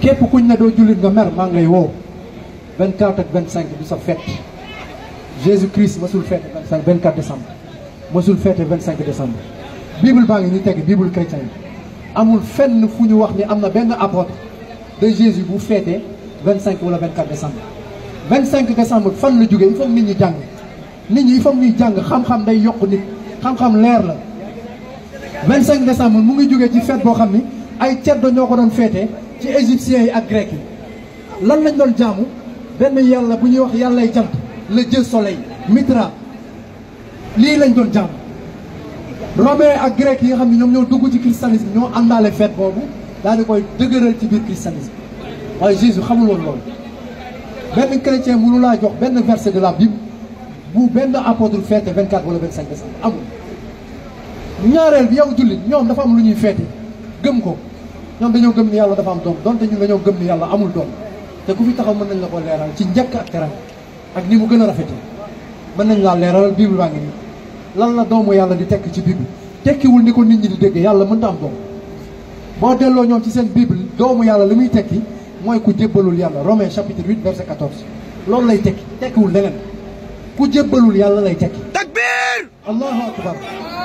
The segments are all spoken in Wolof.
képp kuñ ne doo jullit nga mer maa ngay woo 24 ak 25 du sa fête Jésus Christ masul fête 25 24 décembre masul fête 25 décembre bible baa ngi ni teg bible chrétien yi amul fenn fu ñu wax ni am na benn apôtre de Jésus bu fêté 25 wala 24 décembre 25 décembre fan la jógee il faut nit ñi jàng nit ñi il faut ñuy jàng xam-xam day yokk nit xam-xam leer la 25 décembre mu ngi jógee ci fête boo xam ni ay ceddo ñoo ko doon féete ci égyptiens yi ak grec yi lan lañ doon jaamu benn yàlla bu ñuy wax yàllay jant le dieu soleil Mitra lii lañ doon jaamu romain ak grec yi nga xam ne ñoom ñoo dugg ci christianisme ñoo àndaale fête boobu daal di koy dëgëral ci biir christianisme waaye Jésus xamul woon loolu benn chrétien mënu laa jox benn verset de la Bible bu benn apôtre fête 24 wala 25 décembre amul ñaareel bi yow jullit ñoom dafa am lu ñuy feete gëm ko ñoom dañoo gëm ni yàlla dafa am doom donte ñun dañoo gëm ni yàlla amul doom te ku fi taxaw mën nañ la ko leeral ci njëkk ak teram ak ni mu gën a rafete mën nañ laa leeralal bible baa ngi nii lan la doomu yàlla di tekk ci bible tekkiwul ni ko nit ñi di déggee yàlla mënta am doom boo delloo ñoom ci seen bible doomu yàlla li muy tekki mooy ku jébbalul yàlla Romains chapitre 8 verset 14 loolu lay tekki tekkiwul leneen ku jébbalul yàlla lay tekki takbir allahu akbar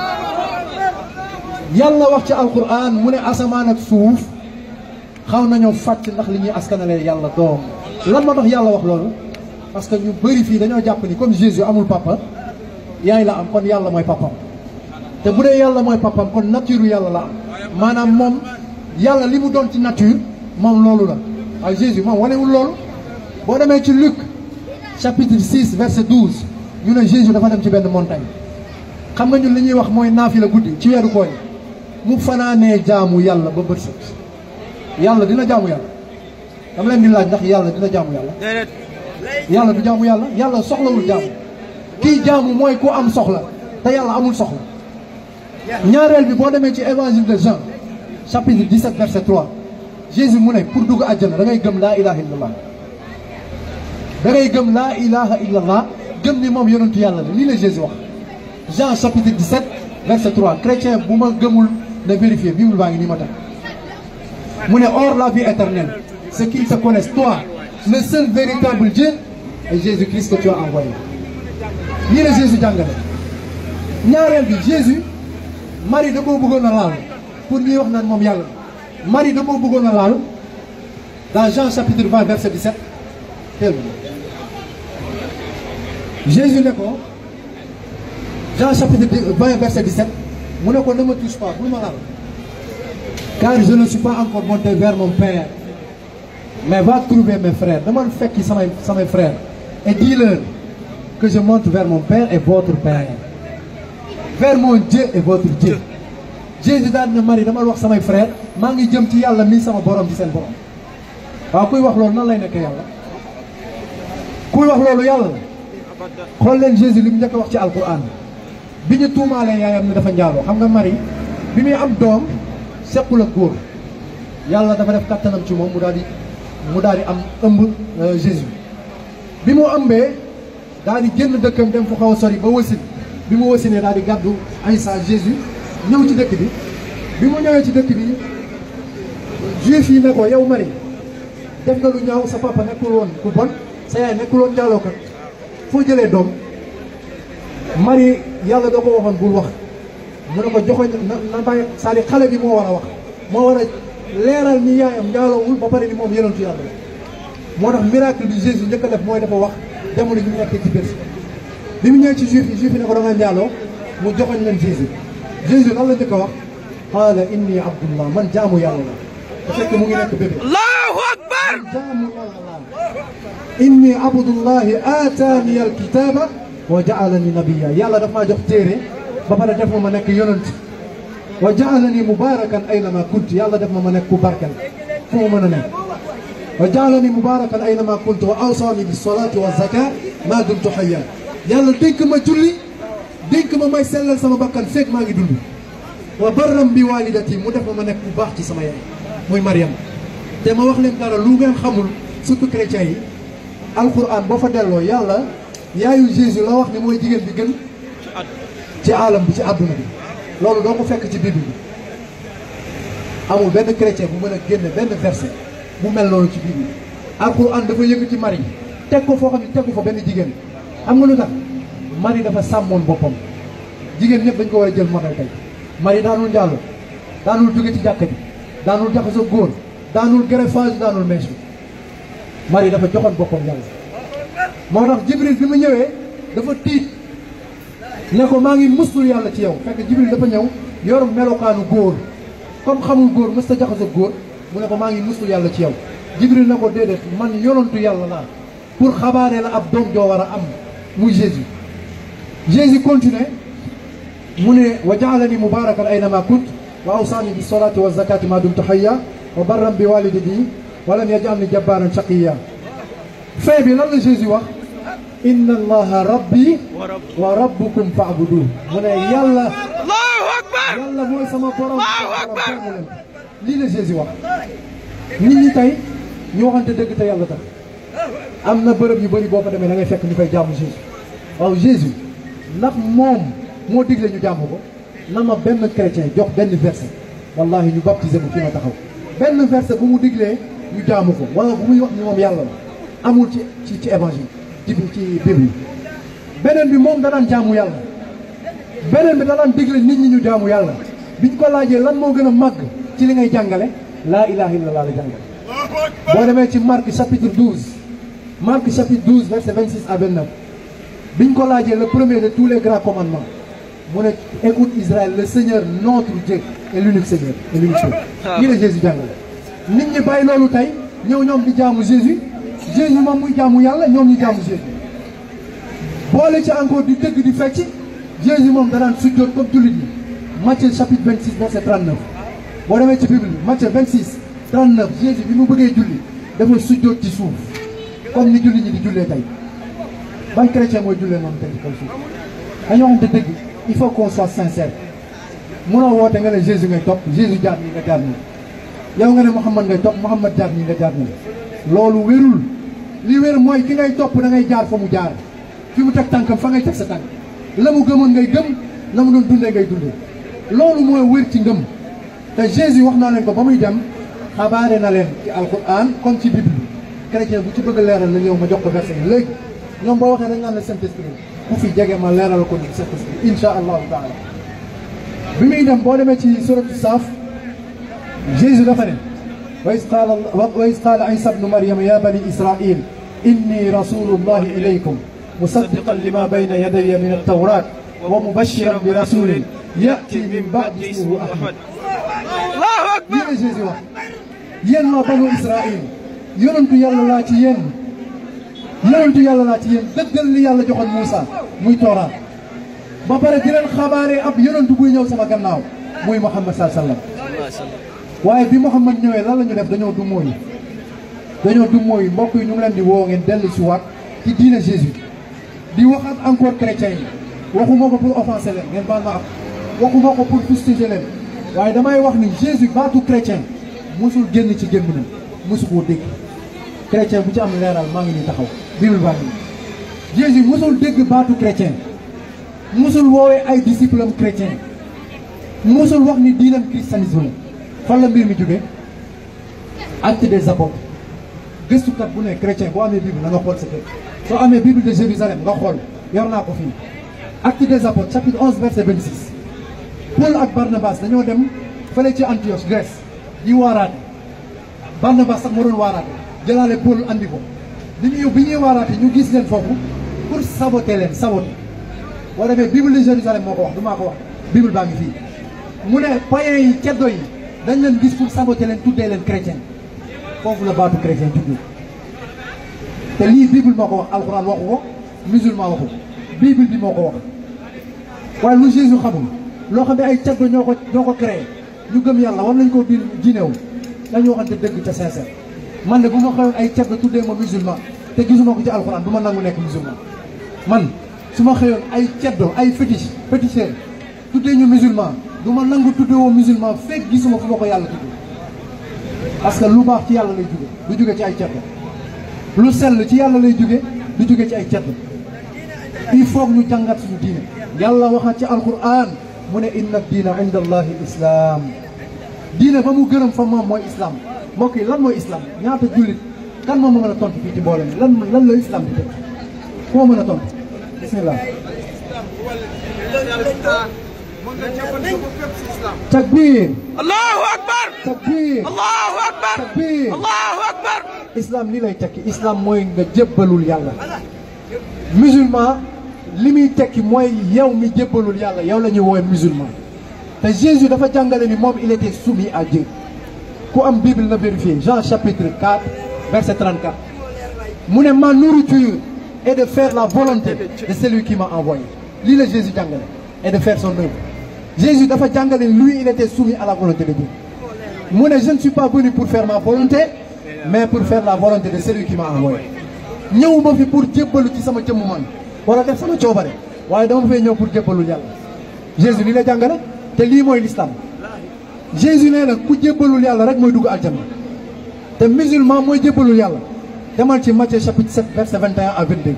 yàlla wax ci alquran mu ne asamaan ak suuf xaw nañoo fàcc ndax li ñuy askanalee yàlla doom lan moo tax yàlla wax loolu parce que ñu bëri fii dañoo jàpp ni comme Jésus amul papa yaay la am kon yàlla mooy papam te bu dee yàlla mooy papam kon nature yàlla la am maanaam moom yàlla li mu doon ci nature moom loolu la waaye Jésus moom wanewul loolu boo demee ci Luc chapitre 6 verset 12 ñu ne Jésus dafa dem ci benn montagne xam nga ñun li ñuy wax mooy naafi la guddi ci weeru koor mu fanaanee jaamu yàlla ba bët set yàlla dina jaamu yàlla dama leen di laaj ndax yàlla dina jaamu yàlla déedéet yàlla du jaamu yàlla yàlla soxlawul jaamu kii jaamu mooy ku am soxla te yàlla amul soxla ñaareel bi boo demee ci évangile de Jean chapitre 17 verset 3 Jésus mu ne pour dugg àjjana da ngay gëm laa ilaha illallah da ngay gëm laa ilaha illallah gëm ni moom yonentu yàlla la lii la Jésus wax Jean chapitre 17 verset 3 chrétien bu ma gëmul na vérifier bible baa ngi nii ma tax mu ne or la vie éternelle c'est qu'ils te connaissent toi le seul véritable Dieu et Jésus-Christ que tu as envoyé lii la Jésus jàngale ñaareel bi Jésus Marie da koo bëggoon a laal pour ñuy wax naan moom yàlla Marie da koo bëggoon a laal dans Jean chapitre 20 verset 17 teel Jésus ne ko Jean chapitre 20 verset 17 mu ne ko ne me touche pas bul ma laal car je ne suis pas encore monté vers mon père mais va trouver mes frères dama fekki samay samay frères et dis-leur que je monte vers mon père et votre père vers mon Dieu et votre Dieu Jésus daal na Marie dama wax samay frères maa ngi jëm ci yàlla mii sama borom ci seen borom waaw kuy wax loolu nan lay nekkee yàlla kuy wax loolu yàlla la xool leen Jésus li mu njëkk a wax ci alquran bi ñu tuumaalee yaayam ne dafa njaaloo xam nga Marie bi muy am doom sequl ak góor yàlla dafa def kattanam ci moom mu daal di mu daal di am ëmb Jésus bi mu ëmbee daal di génn dëkkam dem fu xaw a sori ba wasin bi mu wasinee daal di gàddu Aïssa Jésus ñëw ci dëkk bi bi mu ñëwee ci dëkk bi juif yi ne ko yow Marie def nga lu ñaaw sa papa nekkul woon ku bon sa yaay nekkul woon njaalookat foo jëlee doom Marie yàlla da ko waxoon bul wax mu ne ko joxoñ na na bàyyi c'est-à-dire xale bi moo war a wax moo war a leeral ni yaayam njaaloowul ba pare ni moom yonentu yàlla la moo tax miracle bi Jésus njëkk a def mooy dafa wax jamono ji mu nekkee ci biir bi mu ñëwee ci juif yi juif yi ne ko da nga njaaloo mu joxoñ leen Jésus Jésus lan la njëkk a wax qaala inni abdullah man jaamu yàlla la te fekk mu ngi nekk bébé allahu akbar jaamu yàlla la inni abdullahi aataani alkitaba wa jaalani nabiya yàlla daf maa jox téere ba pare def ma ma nekk yonent wa jaalani mubarakan aynama kunt yàlla def ma ma nekk ku barkel fu mu mën a nekk wa jaalani mubarakan aynama kunt wa awsaani bis salaati wa zaka ma dumtu hayya yàlla dénk ma julli dénk ma may sellal sama bakkan feeg maa ngi dund wa barram bi walidati mu def ma ma nekk bu baax ci sama yaay muy Mariam te ma wax leen dara lu ngeen xamul surtout chrétiens yi alquran boo fa delloo yàlla yaayu Jésus la wax ni mooy jigéen bi gën ci alam bi ci àdduna bi loolu doo ko fekk ci bible bi amul benn chrétien bu mën a génne benn verset mu mel noonu ci biir alquran dafa yëkkati Marie teg ko foo xam ne tegu fa benn jigéen xam nga lu tax Marie dafa sàmmoon boppam jigéen ñëpp dañ ko war a jël modèle tey Marie daanul njaallo daanul jóge ci jàkka ji daanul jaxasoo góor daanul greffage daanul mèche Marie dafa joxoon boppam yàlla moo tax Jibril bi mu ñëwee dafa tiit ne ko maa ngi musul yàlla ci yow fekk Jibril dafa ñëw yor melokaanu góor comme xamul góor mës ta jaxasoo góor mu ne ko maa ngi musul yàlla ci yow Jibril ne ko déedéet man yonantu yàlla laa pour xabaaree la ab doom joo war a am muy Jésus Jésus continue mu ne wa jaalani mubarakan aynama kunt wa awsaani bi solati wa zakati ma dumtu hayya wa barram bi walidati wa lam yajalni jabbaran shaqiya fin bi lan la Jésus wax inna allaha rabbi wa rabbukum fa'budu mu ne yàlla Allahu akbar yàlla mooy sama borom Allahu akbar jaamu leen lii la Jésus wax nit ñi tey ñu waxante dëgg te yàlla tax am na bërëb yu bëri boo fa demee da ngay fekk ñu koy jaamu Jésus waaw Jésus ndax moom moo digle ñu jaamu ko na ma benn chrétien jox benn verset wallahi ñu baptisé mu fi ma taxaw benn verset bu mu diglee ñu jaamu ko wala bu muy wax ni moom yàlla la amul ci ci ci évangile ci ci Bible beneen bi moom da daan jaamu yàlla beneen bi da daan digle nit ñi ñu jaamu yàlla biñ ko laajee lan moo gën a màgg ci li ngay jàngale laa ilaha illallah la jàngale boo demee ci Marc chapitre 12 Marc chapitre 12 verset 26 à 29 biñ ko laajee le premier de tous les grands commandements mu ne écoute Israël le Seigneur notre Dieu est l'unique Seigneur et l'unique Dieu lii la Jésus jàngale nit ñi bàyyi loolu tey ñëw ñoom di jaamu Jésus Jésus moom muy jaamu yàlla ñoom ñu jaamu Jésus boole ci encore di dëgg di fecc Jésus moom danaan sujjóot comme jullit yi Matthieu chapitre 26 verset 39 boo demee ci Bible Matthieu 26 39 Jésus bi mu bëggee julli dafa sujjóot ci suuf comme ni jullit ñi di jullee tey ban chrétien mooy jullee noonu tey ci kaw suuf dañoo waxante dëgg il faut qu'on soit sincère munoo woote nga ne Jésus ngay topp Jésus jaar nii nga jaar nii yow nga ne Mouhamad ngay topp Mouhamad jaar nii nga jaar nii loolu wérul li wér mooy ki ngay topp da ngay jaar fa mu jaar fi mu teg tànkam fa ngay teg sa tànk la mu gëmoon ngay gëm la mu doon dundee ngay dundee loolu mooy wér ci ngëm te Jésus wax naa leen ko ba muy dem xabaare na leen ci alquran comme ci bible chrétien bu ci bëgg a leeral na ñëw ma jox ko verset yi léegi ñoom boo waxee dañ naan la Saint-Esprit ku fi jege ma leeral ko ni Saint-Esprit insha allahu taala bi muy dem boo demee ci suratu saaf Jésus dafa ne wa is qaala wa is qaala Isa bnu Maryama ya bani Israil inni rasulullahi ilaykum musaddiqan lima bayna yadayya min altawrat wa mubashiran bi rasulin yati min ba'di ismuhu Ahmad Allahu akbar lii la Jésus wax yéen waa banu Israil yonentu yàlla laa ci yéen yonentu yàlla laa ci yéen dëggal li yàlla joxoon Moussa muy tooraat ba pare di leen xabaaree ab yonentu buy ñëw sama gannaaw muy Muhammad sallallahu alayhi wasallam waaye bi Muhammad ñëwee lan la ñu def dañoo du mooy dañoo du mooy mbokk yi ñu ngi leen di woo ngeen dellu si waat ci diine Jésus di waxaat encore chrétiens yi waxuma ko pour offenser leen ngeen baal ma am waxuma ko pour fustiger leen waaye damay wax ni Jésus baatu chrétien mosul génn ci gémminam mosu koo dégg chrétien bu ci am leeral maa ngi nii taxaw bible baa ngi Jésus mosul dégg baatu chrétien mosul woowee ay disciple am chrétien mosul wax ni diinam christianisme la fan la mbir mi jóge acte des apôtres gëstukat bu ne chrétien boo amee bible na nga xool sa kër soo amee bible de Jérusalem nga xool yor naa ko fii acte des apôtres chapitre 11 verset 26 Paul ak Barnabas dañoo dem fële ci Antioche Grèce di waaraate Barnabas sax moo doon waaraate jëlaale Paul andi ko bi ñu bi ñuy waaraate ñu gis leen foofu pour saboter leen saboter boo demee bible de Jérusalem moo ko wax du maa ko wax bible baa ngi fii mu ne païens yi ceddo yi dañ leen gis pour saboter leen tuddee leen chrétien foofu la baatu chrétien juddoo te lii bible moo ko wax alxuraan waxu ko musulman waxu ko bible bi moo ko wax waaye lu Jésus xamul loo xam ne ay ceddo ñoo ko ñoo ko créé ñu gëm yàlla war nañ koo di jineew dañu waxante dëgg te sincère man de bu ma xëyoon ay ceddo tuddee ma musulman te gisuma ko ci alxuraan du ma nangu nekk musulman man su ma xëyoon ay ceddo ay fétiche féticheur tuddee ñu musulman du ma nangu tuddee woo musulman fekk gisuma fu ma ko yàlla tuddee parce que lu baax ci yàlla lay jóge du jóge ci ay ceddo lu sell ci yàlla lay jóge du jóge ci ay ceddo il faut ñu jàngat suñu diine yàlla waxaat ci alquran mu ne inna diina inda allahi islam diine ba mu gërëm fa moom mooy islam mbokk yi lan mooy islam ñaata jullit kan moom ma mën a tontu fii ci mbooloo mi lan lan la islam di teg koo mën a tontu bismillah takbir Allahu akbar takbir Allahu akbar takbir Allahu akbar islam lii lay tekki islam mooy nga jébbalul yàlla musulman li muy tekki mooy yow mi jébbalul yàlla yow la ñuy woowee musulman te Jésus dafa jàngale ni moom il était soumis à Dieu ku am Bible na vérifier Jean chapitre 4 verset 34 mu ne ma nourriture est de faire la volonté de celui qui m'a envoyé lii la Jésus jàngale et de faire son œuvre Jésus dafa jàngale ni lui il était soumis à la volonté de Dieu mu ne je ne suis pas venu pour faire ma volonté mais pour faire la volonté de celui qui m'a envoyé ñëwuma fi pour jébbalu ci sama jëmm man wala def sama coobare waaye dama fay ñëw pour jébbalul yàlla Jésus lii la jàngale te lii mooy l'islam Jésus nee na ku jébbalul yàlla rek mooy dugg aljanna te musulman mooy jébbalul yàlla demal ci Matthieu chapitre 7 verset 21 à 22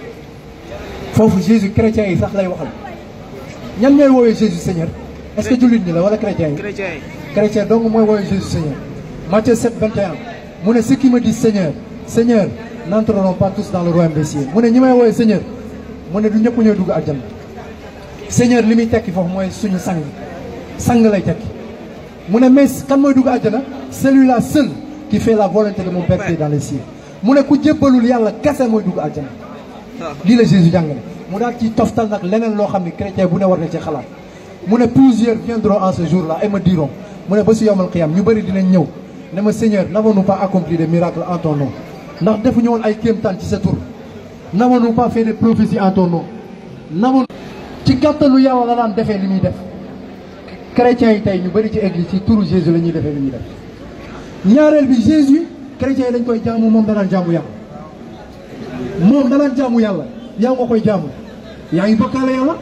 foofu Jésus chrétien yi sax lay waxal ñan ñooy woowee Jésus Seigneur est-ce que jullit ñi la wala chrétien yi chrétien yi chrétien donc mooy woowee Jésus Seigneur Matthieu 7 21 mu ne ceux qui me disent Seigneur Seigneur n'entreront pas tous dans le royaume des cieux mu ne ñi may woowee Seigneur mu ne du ñëpp ñooy dugg aljanna Seigneur li muy tekki foofu mooy suñu sang sang lay tekki mu ne mais kan mooy dugg àjjana celui-là seul qui fait la volonté de mon Père qui est dans les cieux mu ne ku jébbalul yàlla kese mooy dugg àjjana lii la Jésus jàngale mu daal ci toftal nag leneen loo xam ne chrétien bu ne war na ci xalaat mu ne plusieurs viendront en ce jour-là et me diront mu ne ba si yowmal qiyam ñu bëri dinañ ñëw ne ma Seigneur n'avons-nous pas accompli des miracles en ton nom ndax defuñu woon ay kéemtaan ci sa tur n'avons-nous pas fait des prophéties en ton nom n'avons ci gàttalu yàlla la daan defee li muy def chrétiens yi tey ñu bëri ci église ci turu Jésus la ñuy defee li ñuy def ñaareel bi Jésus chrétiens yi dañ koy jaamu moom danaan jaamu yàlla moom danaan jaamu yàlla yaa nga koy jaamu yaa ngi bokkaale yàlla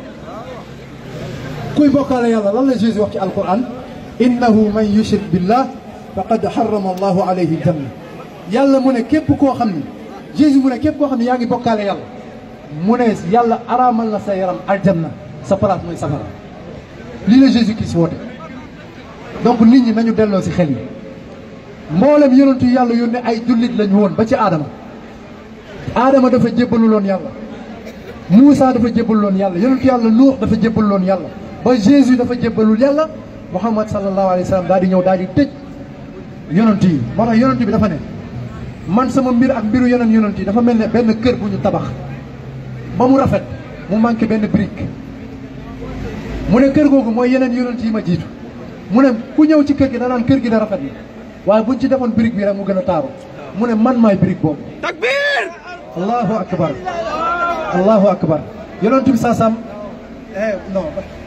kuy bokkaale yàlla lan la Jésus wax ci alquran innahu man yushrik billah faqad harrama allahu alayhi aljanna yàlla mu ne képp koo xam ni Jésus mu ne képp koo xam ne yaa ngi bokkaale yàlla mu ne yàlla araamal na sa yaram aljanna sa place mooy safara lii la Jésus Christ woote donc nit ñi nañu delloo si xel yi mboolem yonentu yàlla yónne ay jullit lañu woon ba ci aadama aadama dafa jébbalu loon yàlla Moussa dafa jébbalu loon yàlla yonentu yàlla Nuux dafa jébbalu loon yàlla ba Jésus dafa jébbalul yàlla Muhammad sallallahu alayhi wa sallam daal di ñëw daal di tëj yonent yi moo tax yonent bi dafa ne man sama mbir ak mbiru yeneen yonent yi dafa mel ne benn kër bu ñu tabax ba mu rafet mu manqué benn brique mu ne kër googu mooy yeneen yonent yi ma jiitu mu ne ku ñëw ci kër gi danaan kër gi da rafet na waaye buñ ci defoon brique bi rek mu gën a taaru mu ne man maay brique boobu takbir allahu akbar allahu akbar yonent bi saasam eh non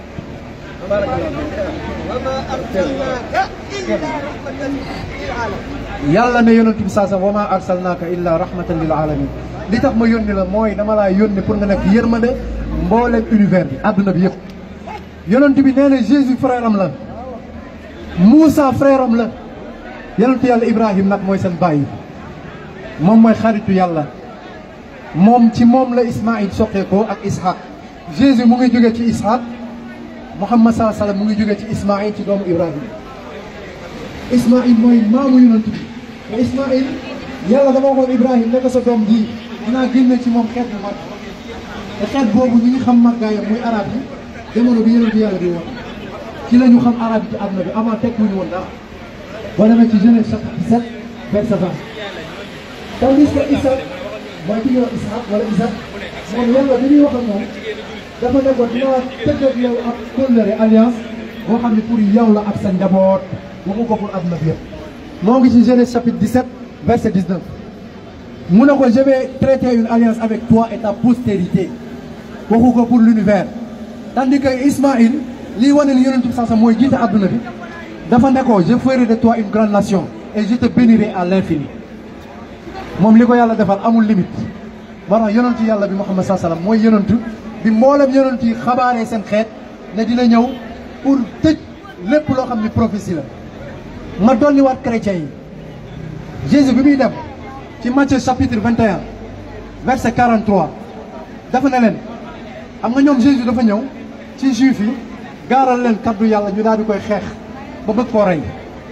yàlla ne yonent bi saasam wa ma arsalnaaka illa rahmatan lil alamin li tax ma yónni la mooy dama laa yónni pour nga nekk yërmande mbooleem univers bi àdduna bi yëpp yonent bi nee na Jésus frère am la Moussa frère am la yonent yàlla Ibrahim nag mooy seen bàyyi moom mooy xaritu yàlla moom ci moom la Ismaïl soqeekoo ak Ishaq Jésus mu ngi jóge ci Ishaq Muhammad sallallahu alayhi wa sallam mu ngi jóge ci Ismaïl ci doomu Ibrahim Ismaïl mooy maamu yonent bi te Ismaïl yàlla dama waxoon Ibrahim ne ko sa doom ji dinaa génne ci moom xeet bu mag te xeet boobu ñi ngi xam màggaayam muy arab yi jamono bi yonent yàlla di woon ci la ñu xam arab yi ci àdduna bi avant teg wuñu woon dara boo demee ci Genèse chapitre 17 verset 20 tandis que Isa mooy ki ñuy wax Ishaq wala Isaac moom yàlla bi ñuy wax ak moom dafa ne ko dinaa tëgg ak yow ak kóllëre alliance boo xam ne pour yow la ak sa njaboot waxu ko pour àdduna bi yëpp moo ngi ci Genèse chapitre 17 verset 19 mu ne ko je vais traiter une alliance avec toi et ta postérité waxu ko pour l'univers tandis que Ismaïl lii wane ni yonent bi sax mooy jiite àdduna bi dafa ne ko je ferai de toi une grande nation et je te bénirai à l'infini moom li ko yàlla defal amul limite moo tax yonentu yàlla bi Muhammad saa salaam mooy yonentu bi mboolem yonent yi xabaaree seen xeet ne dina ñëw pour tëj lépp loo xam ni prophétie la ma dolliwaat chrétiens yi Jésus bi muy dem ci Matthieu chapitre 21 verset 43 dafa ne leen xam nga ñoom Jésus dafa ñëw ci juif yi gaaral leen kaddu yàlla ñu daal di koy xeex ba bëgg koo rey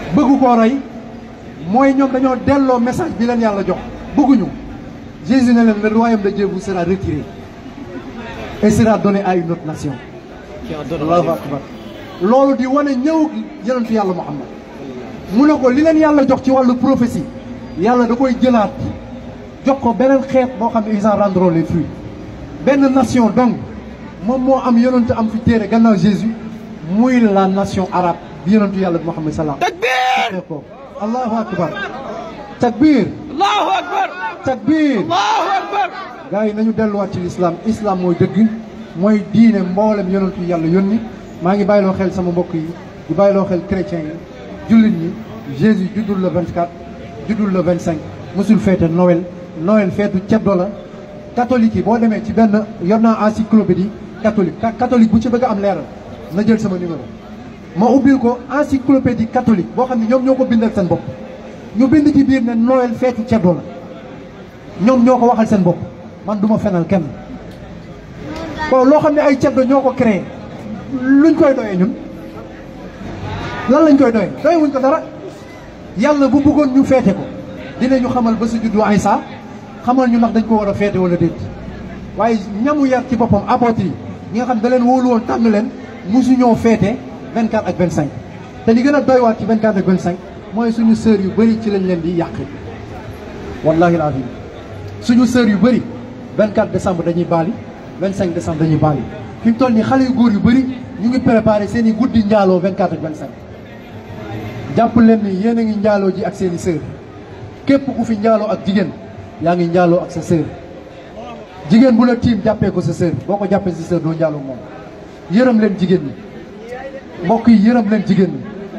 bëgg koo rey mooy ñoom dañoo delloo message bi leen yàlla jox bëgguñu Jésus ne leen le royaume de Dieu vous sera retiré et sera donné à une autre nation allahu akbar loolu di wane ñëw yonentu yàlla Muhammad mu ne ko li leen yàlla jox ci wàllu prophétie yàlla da koy jëlaat jox ko beneen xeet boo xam ne ils en rendront les fruits benn nation donc moom moo am yonentu am fi téere gannaaw Jésus muy la nation arabe bi yonentu yàlla Muhammad salaam takbir ko allahu akbar takbir allahu akbar takbir allahu akbar gars yi nañu delluwaat ci l'islam islam mooy dëgg mooy diine mboolem yonentu yàlla yónni maa ngi bàyyiloo xel sama mbokk yi di bàyyiloo xel chrétiens yi jullit ñi Jésus juddul le 24 juddul le 25 mosul feete Noël Noël feetu ceddo la catholique yi boo demee ci benn yor naa encyclopédie catholique catholique bu ci bëgg a am leeral na jël sama numéro ma ubbil ko encyclopédie catholique boo xam ne ñoom ñoo ko bindal seen bopp ñu bind ci biir ne Noël feetu ceddo la ñoom ñoo ko waxal seen bopp man du ma fenal kenn kon loo xam ne ay ceddo ñoo ko créé luñ koy doyee ñun lan lañ koy doyee doye wuñ ko dara yàlla bu bëggoon ñu feete ko dinañu xamal ba su juddu Aysa xamal ñu ndax dañ ko war a feete wala déet waaye ñamu yar ci boppam apôtre yi ñi nga xam da leen wóolu woon tànn leen mosu ñoo feete 24 ak 25 te li gën a doy waat ci 24 ak 25 mooy suñu sœur yu bëri ci lañ leen di yàq wallahi alazim suñu sœur yu bëri 24 décembre dañuy baali 25 décembre dañuy baali fi mu toll nii xale yu góor yu bëri ñu ngi préparé seen i guddi njaaloo 24 ak 25 jàpp leen ni yéen a ngi njaaloo ji ak seen i sœur képp ku fi njaaloo ak jigéen yaa ngi njaaloo ak sa sœur jigéen bu la tiim jàppee ko sa sœur boo ko jàppee sa sœur doo njaaloo moom yërëm leen jigéen ñi mbokk yi yërëm leen jigéen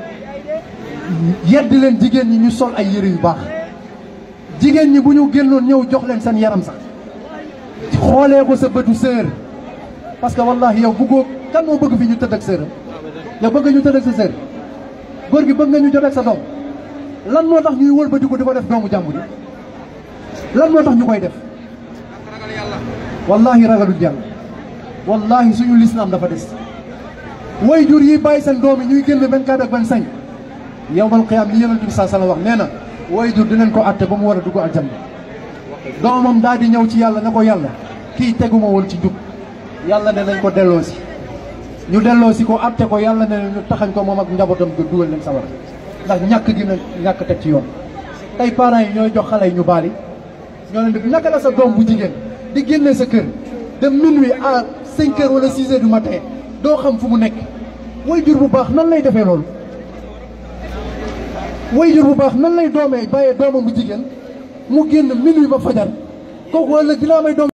ñi yedd leen jigéen ñi ñu sol ay yëre yu baax jigéen ñi bu ñu génnoon ñëw jox leen seen yaram sax xoolee ko sa bëtu sœur parce que wallahi yow bëggoo kan moo bëgg fi ñu tëdd ak sœuram yow bëgg ñu tëdd ak sa sœur góor gi bëgg nga ñu jot ak sa doom lan moo tax ñuy wëlbati ko di ko def doomu jàmbur yi lan moo tax ñu koy def wallahi ragaluñ yàlla wallahi suñu lislaam dafa des way jur yi bàyyi seen doom yi ñuy génn 24 ak 25 yowmal qiyaam li yonent bi saa sala wax nee na way jur dinañ ko atte ba mu war a dugg aljanna doomam daal di ñëw ci yàlla ne ko yàlla kii teguma woon ci njub yàlla ne nañ ko delloo si ñu delloo si ko atte ko yàlla ne ñu taxañ ko moom ak njabootam ga dugal leen sawar ndax ñàkk gi na ñàkk teg ci yoon tey parents yi ñooy jox xale yi ñu baali ñoo leen di naka la sa doom bu jigéen di génne sa kër de minuit à 5 heures wala 6 heures du matin doo xam fu mu nekk way jur bu baax nan lay defee loolu way jur bu baax nan lay doomee bàyyee doomam bu jigéen mu génn minuit ba fajar kooku ëllëg dina may doom